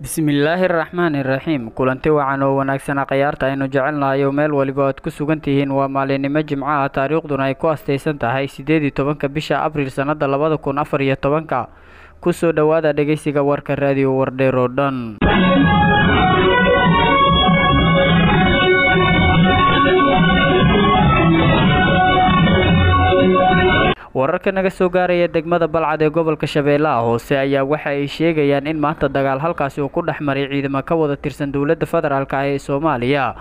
bismillaahi araxmaani iraxiim kulanti wacan oo wanaagsana khayaarta aynu jecelnahay oo meel waliba aad ku sugan tihiin waa maalinimo jimco ah taariikhduna ay ku astaysan tahay siddeed iyo tobanka bisha abriil sannada labada kun afar iyo tobanka kusoo dhowaada dhegeysiga warka raadiyo wardheer oo dhan wararka naga soo gaaraya degmada balcad ee gobolka shabeellaha hoose ayaa waxa ay sheegayaan in maanta dagaal halkaasi uu ku dhex maray ciidamo ka wada tirsan dowladda federaalk ah ee soomaaliya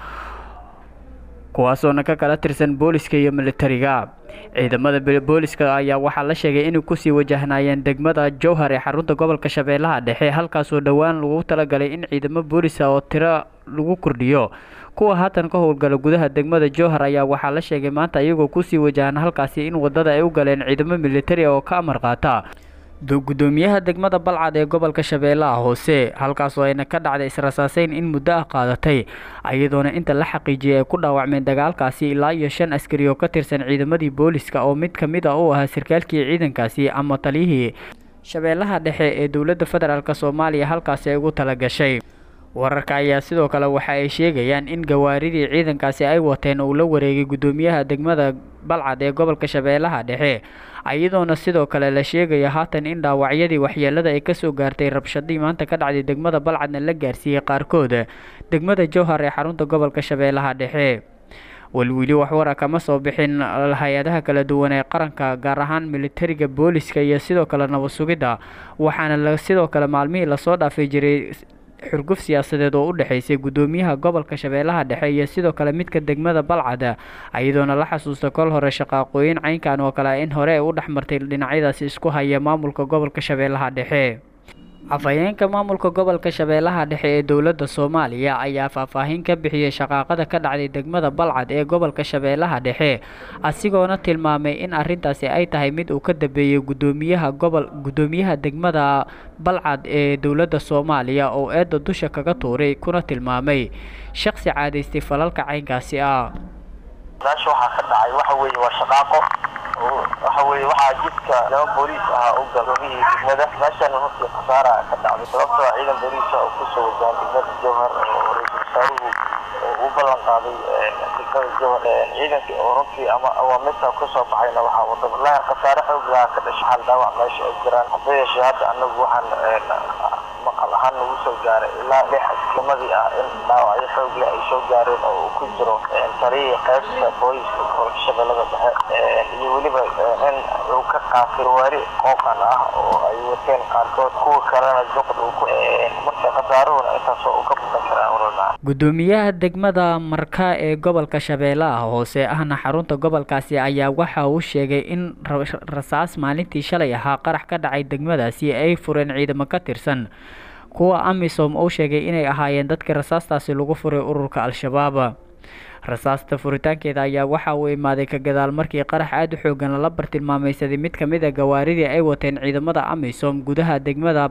kuwaasoona ka kala tirsan booliska iyo militariga ciidamada booliska ayaa waxaa la sheegay inay kusii wajahnaayeen degmada jowhar ee xarunta gobolka shabeellaha dhexe halkaasoo dhowaan lagu talagalay in ciidamo boolisa oo tiro lagu kordhiyo kuwa haatan ka howlgala gudaha degmada jowhar ayaa waxaa la sheegay maanta iyagoo kusii wajahan halkaasi in wadada ay u galeen ciidamo militari oo ka amar qaata gudoomiyaha degmada balcad ee gobolka shabeellaha hoose halkaasoo ayna ka dhacday israsaaseyn in muddo ah qaadatay iyadoona inta la xaqiijiyay ay ku dhaawacmeen dagaalkaasi ilaa iyo shan askari oo ka tirsan ciidamadii booliska oo mid ka mid a u ahaa sarkaalkii ciidankaasi ama taliyihii shabeellaha dhexe ee dowladda federaalk soomaaliya halkaasi ay ugu talagashay wararka ayaa sidoo kale waxa ay sheegayaan in gawaaridii ciidankaasi ay wateen uu la wareegay gudoomiyaha degmada balcad ee gobolka shabeellaha dhexe iyadoona sidoo kale la sheegaya haatan in dhaawacyadii waxyeelada ay kasoo gaartay rabshadii maanta ka dhacday degmada balcadna la gaarsiiyey qaarkood degmada jowhar ee xarunta gobolka shabeellaha dhexe welwili waxwara kama soo bixin hay-adaha kala duwan ee qaranka gaar ahaan militariga booliska iyo sidoo kale nabad sugidda waxaana sidoo kale maalmihii lasoo dhaafay jiray xurguf siyaasadeed oo u dhexaysay gudoomiyaha gobolka shabeellaha dhexe iyo sidoo kale midka degmada balcad iyadoona la xasuusta kol hore shaqaaqooyin caynkan oo kale in hore ay u dhexmartay dhinacyadaasi isku haya maamulka gobolka shabeellaha dhexe afhayeenka maamulka gobolka shabeellaha dhexe ee dowladda soomaaliya ayaa faahfaahin ka bixiyey shaqaaqada ka dhacday degmada balcad ee gobolka shabeellaha dhexe asigoona tilmaamay in arrintaasi ay tahay mid uu ka dambeeyey gudoomiyaha gobol gudoomiyaha degmada balcad ee dowladda soomaaliya oo eedda dusha kaga tuuray kuna tilmaamay shaqsi caadaystay falalka caynkaasi ah meesha waxaa ka dhacay waxa weeye waa shaqaaqo waxa weeye waxaa jidka laba booliis ahaa u gadoomiyihii degmada meeshana runtii khasaara ka dhacday sababtoo ciidan booliisa oo kusoo wajahan degmada jowhar oo ra-iisul wasaaruhu u ballan qaaday degmada jowhar ciidankii oo runtii ama awaamirta kasoo baxayna waxaa wada wallaahi khasaare xoog lahaa ka dhashay hal dhaawac meesha ay jiraan hase yeeshee hadda anagu waxaan maqal ahaan nagu soo gaaray ilaa lix askamadii ah in dhaawacyo xoog leh ay soo gaareen oo uu ku jiro taliyii qaybta booliska gobolka shabeellada dhexe iyo weliba in uu ka qaatay waari qooqan ah oo ay wateen qaarkood kuwa kalena juqd uu ku marka khasaaruhuna intaasoo uu ka bukan karaan walaalmaa gudoomiyaha degmada marka ee gobolka shabeellaha hoose ahna xarunta gobolkaasi ayaa waxa uu sheegay in rasaas maalintii shalay ahaa qarax ka dhacay degmadaasi ay fureen ciidamo ka tirsan kuwa amisom uu sheegay inay ahaayeen dadkii rasaastaasi lagu furay ururka al-shabaab rasaasta furitaankeeda ayaa waxa uu imaaday ka gadaal markii qarax aada u xoogan lala bartilmaamaysaday mid ka mid a gawaaridii ay wateen ciidamada amisom gudaha degmada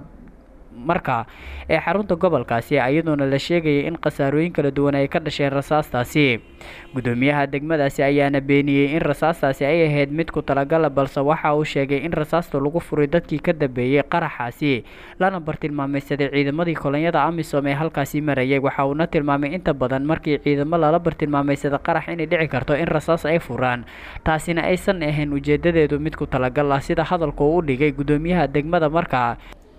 marka ee xarunta gobolkaasi iyadoona la sheegayay in khasaarooyin kala duwan ay ka dhasheen rasaastaasi gudoomiyaha degmadaasi ayaana beeniyey in rasaastaasi ay ahayd mid ku talagala balse waxa uu sheegay in rasaasta lagu furay dadkii ka dambeeyey qaraxaasi lana bartilmaamaysaday ciidamadii kolonyada amisom ee halkaasi marayay waxa uuna tilmaamay inta badan markii ciidamo lala bartilmaamaysada qarax inay dhici karto in rasaas ay furaan taasina aysan ahayn ujeedadeedu mid ku talagal ah sida hadalka uu u dhigay gudoomiyaha degmada markaa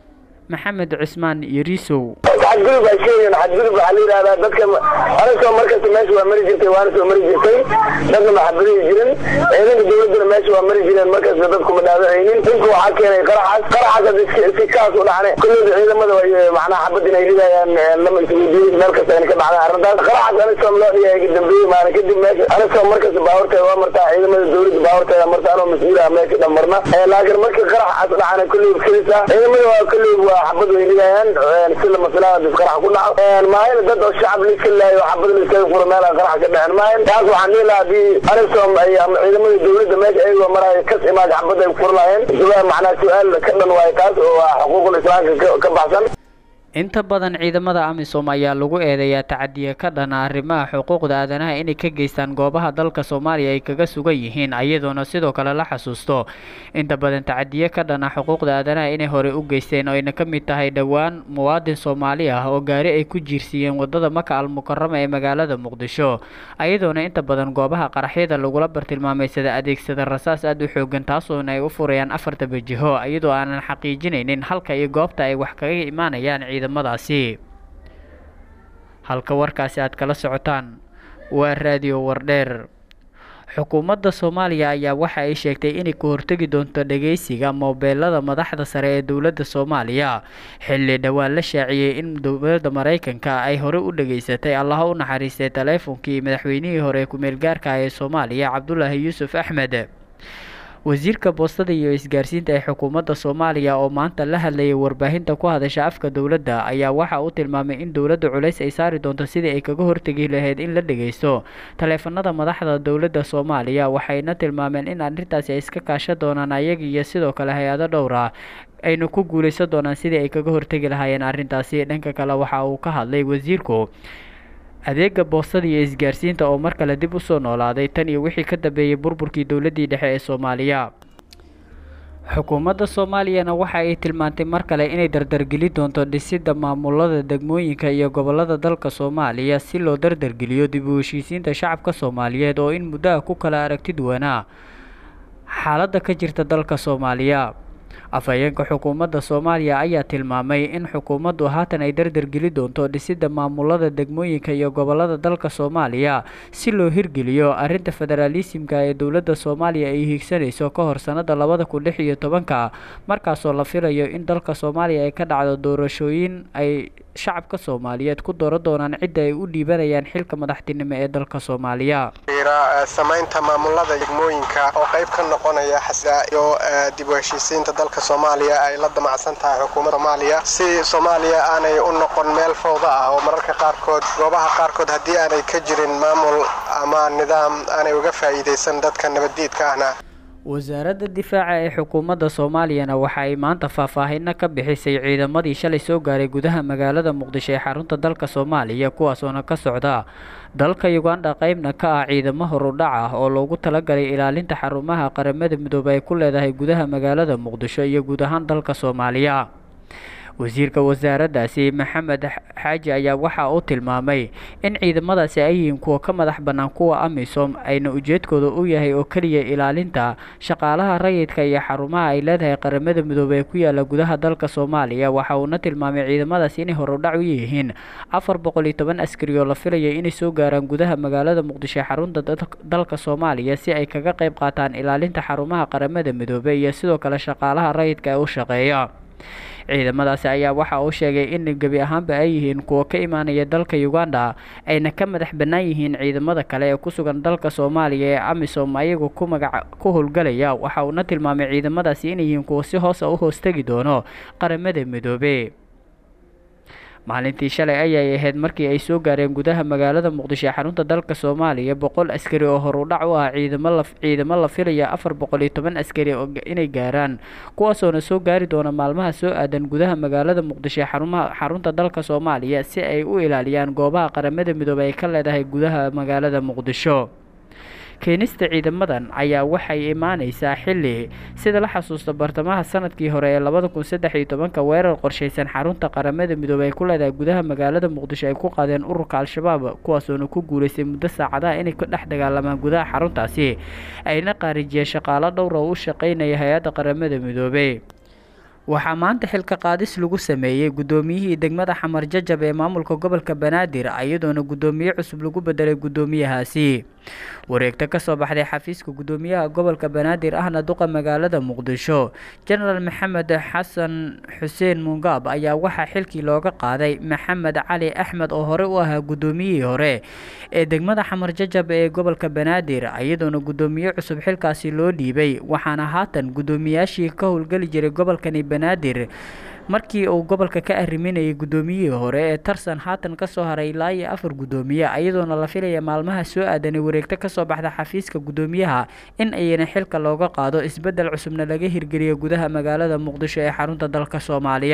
maxamed cusmaan yariisow xadgudub ay sheegeen xadgudub waxaa la yidhahdaa dadka anasoo markasta meesha waa mari jirtay waana soo mari jirtay dadna maxabadihi jirin ciidanka dawladduna meesha waa mari jireen markasta dadkuma dhaadacaynin dhulka waxaa keenay qaraxaas qaraxaas si kaas u dhacne kulleyda ciidamada way macnaha xabad inay ridayaan lama isweydiin meel kasta ayna ka dhacday arrintaas qaraxaas anasom loo dhigay ka dambeeyey maana kadib meesha anasom markasta baawarteeda waa martaa ciidamada dawladda baawarteeda marta anoo mas-uul ah meesha dhan marna laakiin markii qaraxaas dhacana kulleyba kelisa ciidamada waa kulleyba waa xabad way ridayaan si lama filaana dib qarax ku dhaco maahayna dad oo shacab la iska laayo xabad la iskaga furo meel aan qarax ka dhicin maahayn taas waxaan dhihi lahaa haddii anisom ay ama ciidamada dawladda meesha ayagoo maraya kas imaad xabad ay furi lahayn macnaa su-aal ka dhan waayo taas oo xuquuqul islaamka ka baxsan inta badan ciidamada amisom ayaa lagu eedeeyaa tacadiya ka dhana arrimaha xuquuqda aadanaha inay ka geystaan goobaha dalka soomaaliya ay kaga sugan yihiin iyadoona sidoo kale la xasuusto inta badan tacadiye ka dhana xuquuqda aadanaha inay horey u geysteen oo ayna ka mid tahay dhowaan muwaadin soomaali ah oo gaari ay ku jiirsiiyeen wadada maka almukarama ee magaalada muqdisho iyadoona inta badan goobaha qaraxyada lagula bartilmaameysada adeegsada rasaas aada u xoogan taasoona ay u furayaan afarta bajiho iyadoo aanan xaqiijinaynin halka iyo goobta ay wax kaga imaanayaan ciidamadaasi halka warkaasi aad kala socotaan waa raadiyo wardheer xukuumadda soomaaliya ayaa waxa ay sheegtay inay ku hortegi doonto dhageysiga moobeelada madaxda sare ee dowladda soomaaliya xilli dhowaan la shaaciyey in dowladda maraykanka ay horey u dhageysatay allaha u naxariistay taleefonkii madaxweynihii hore ee ku-meelgaarka ee soomaaliya cabdulaahi yuusuf axmed wasiirka boostada iyo isgaarsiinta ee xukuumadda soomaaliya oo maanta la hadlayay warbaahinta ku hadasha afka dowladda ayaa waxa uu tilmaamay in dowladda culays ay saari doonto sidii ay kaga hortegi lahayd in la dhageysto taleefanada madaxda dowladda soomaaliya waxayna tilmaameen in arrintaasi ay iska kaashan doonaan ayaga iyo sidoo kale hay-ado dhowr ah ayna ku guuleysan doonaan sidii ay kaga hortegi lahaayeen arrintaasi dhanka kale waxa uu ka hadlay wasiirku adeega boostada iyo isgaarsiinta oo mar kale dib usoo noolaaday tan iyo wixii ka dambeeyey burburkii dowladdii dhexe ee soomaaliya xukuumadda soomaaliyana waxa ay tilmaantay mar kale inay dardargeli doonto dhisidda maamulada degmooyinka iyo gobolada dalka soomaaliya si loo dardargeliyo dib u heshiisiinta shacabka soomaaliyeed oo in muddaha ku kala aragti duwanaa xaaladda ka jirta dalka soomaaliya afhayeenka xukuumadda soomaaliya ayaa tilmaamay in xukuumaddu haatan ay dardargeli doonto dhisidda maamulada degmooyinka iyo gobolada dalka soomaaliya si loo hirgeliyo arrinta federaalisimka ee dowladda soomaaliya ay hiigsanayso ka hor sannada labada kun lix iyo tobanka markaasoo la filayo in dalka soomaaliya ay ka dhacdo doorashooyin ay shacabka soomaaliyeed ku dooran doonaan cidda ay u dhiibanayaan xilka madaxtinimo ee dalka soomaaliya samaynta maamulada degmooyinka oo qayb ka noqonaya xasida iyo dib u heshiisiinta dalka soomaaliya ay la damacsan tahay xukuumadda soomaaliya si soomaaliya aanay u noqon meel fowda ah oo mararka qaarkood goobaha qaarkood haddii aanay ka jirin maamul ama nidaam aanay uga faa'iidaysan dadka nabaddiidka ahna wasaaradda difaaca ee xukuumadda soomaaliyana waxa ay maanta faahfaahino ka bixisay ciidamadii shalay soo gaaray gudaha magaalada muqdisho ee xarunta dalka soomaaliya kuwaasoona ka socda dalka uganda qeybna ka ah ciidamo horudhac ah oo loogu talagalay ilaalinta xarumaha qaramada midoobe ay ku leedahay gudaha magaalada muqdisho iyo guud ahaan dalka soomaaliya wasiirka wasaaraddaasi maxamed xaaji ayaa waxa uu tilmaamay in ciidamadaasi ay yihiin kuwa ka madax bannaan kuwa amisom ayna ujeedkooda u yahay oo keliya ilaalinta shaqaalaha rayidka iyo xarumaha ay leedahay qaramada midoobey ee ku yaala gudaha dalka soomaaliya waxa uuna tilmaamay ciidamadaasi inay horudhac u yihiin afar boqol iyo toban askari oo la filayay inay soo gaaraan gudaha magaalada muqdisho ee xarunta dalka soomaaliya si ay kaga qayb qaataan ilaalinta xarumaha qaramada midoobey iyo sidoo kale shaqaalaha rayidka ee u shaqeeya ciidamadaasi ayaa waxa uu sheegay in gebi ahaanba ay yihiin kuwa ka imaanaya dalka uganda ayna ka madax bannaan yihiin ciidamada kale ee ku sugan dalka soomaaliya ee amisom ayagu ku magaca ku howlgalaya waxa uuna tilmaamay ciidamadaasi inay yihiin kuwa si hoosa u hoostegi doono qaramada midoobe maalintii shalay ayay ahayd markii ay soo gaareen gudaha magaalada muqdisho ee xarunta dalka soomaaliya boqol askari oo horudhac u ah ciidamo ciidamo la filaya afar boqol iyo toban askari inay gaaraan kuwaasoona soo gaari doona maalmaha soo aadan gudaha magaalada muqdisho ee xarumaha xarunta dalka soomaaliya si ay u ilaaliyaan goobaha qaramada midoobey ay ka leedahay gudaha magaalada muqdisho keenista ciidamadan ayaa waxay imaaneysaa xilli sida la xasuusta bartamaha sanadkii hore ee labada kun saddex iyo tobanka weerar qorshaysan xarunta qaramada midoobey ay ku leedahay gudaha magaalada muqdisho ay ku qaadeen ururka al-shabaab kuwaasoona ku guuleystay muddo saacadaha inay ka dhex dagaalamaan gudaha xaruntaasi ayna qaarijiyeen shaqaalo dhowr oo u shaqeynaya hay-adda qaramada midoobey waxaa maanta xilka qaadis lagu sameeyey guddoomiyihii degmada xamar jajab ee maamulka gobolka banaadir iyadoona guddoomiye cusub lagu bedelay guddoomiyahaasi wareegto kasoo baxday xafiiska guddoomiyaha gobolka banaadir ahna duqa magaalada muqdisho jenaraal maxamed xasan xuseen mungaab ayaa waxaa xilkii looga qaaday maxamed cali axmed oo hore u ahaa guddoomiyihii hore ee degmada xamar jajab ee gobolka banaadir iyadoona guddoomiye cusub xilkaasi loo dhiibay waxaana haatan guddoomiyaashii ka howlgeli jiray gobolkani banaadir markii uu gobolka ka arriminayay guddoomiyihii hore ee tarsan haatan kasoo haray ilaa iyo afar guddoomiye iyadoona la filaya maalmaha soo aadanay wareegto kasoo baxda xafiiska guddoomiyaha in ayna xilka looga qaado isbeddel cusubna laga hirgeliyo gudaha magaalada muqdisho ee xarunta dalka soomaaliya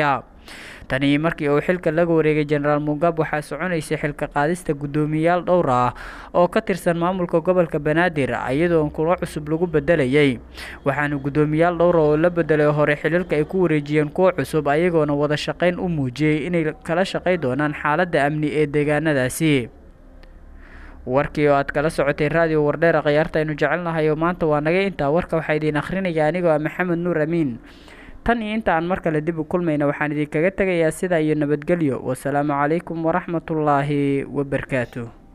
tani markii uu xilka laga wareegay jenaraal mungab waxaa soconaysay xilka qaadista guddoomiyayaal dhowr ah oo ka tirsan maamulka gobolka banaadir iyadoo kulo cusub lagu bedelayay waxaana guddoomiyaal dhowra oo la bedelay hore xililka ay ku wareejiyeen kuwa cusub ayagoona wada shaqayn u muujiyey inay kala shaqay doonaan xaaladda amni ee deegaanadaasi warkii oo aad kala socotay raadiyo wardheera khiyaarta aynu jecelnahay oo maanta waa naga intaa warka waxaa idiin akhrinaya anigoo ah maxamed nuur amiin tan iyo inta aan mar kale dib u kulmayna waxaan idinkaga tegayaa sidaa iyo nabadgelyo wasalaamu calaykum waraxmatullaahi wabarakaatu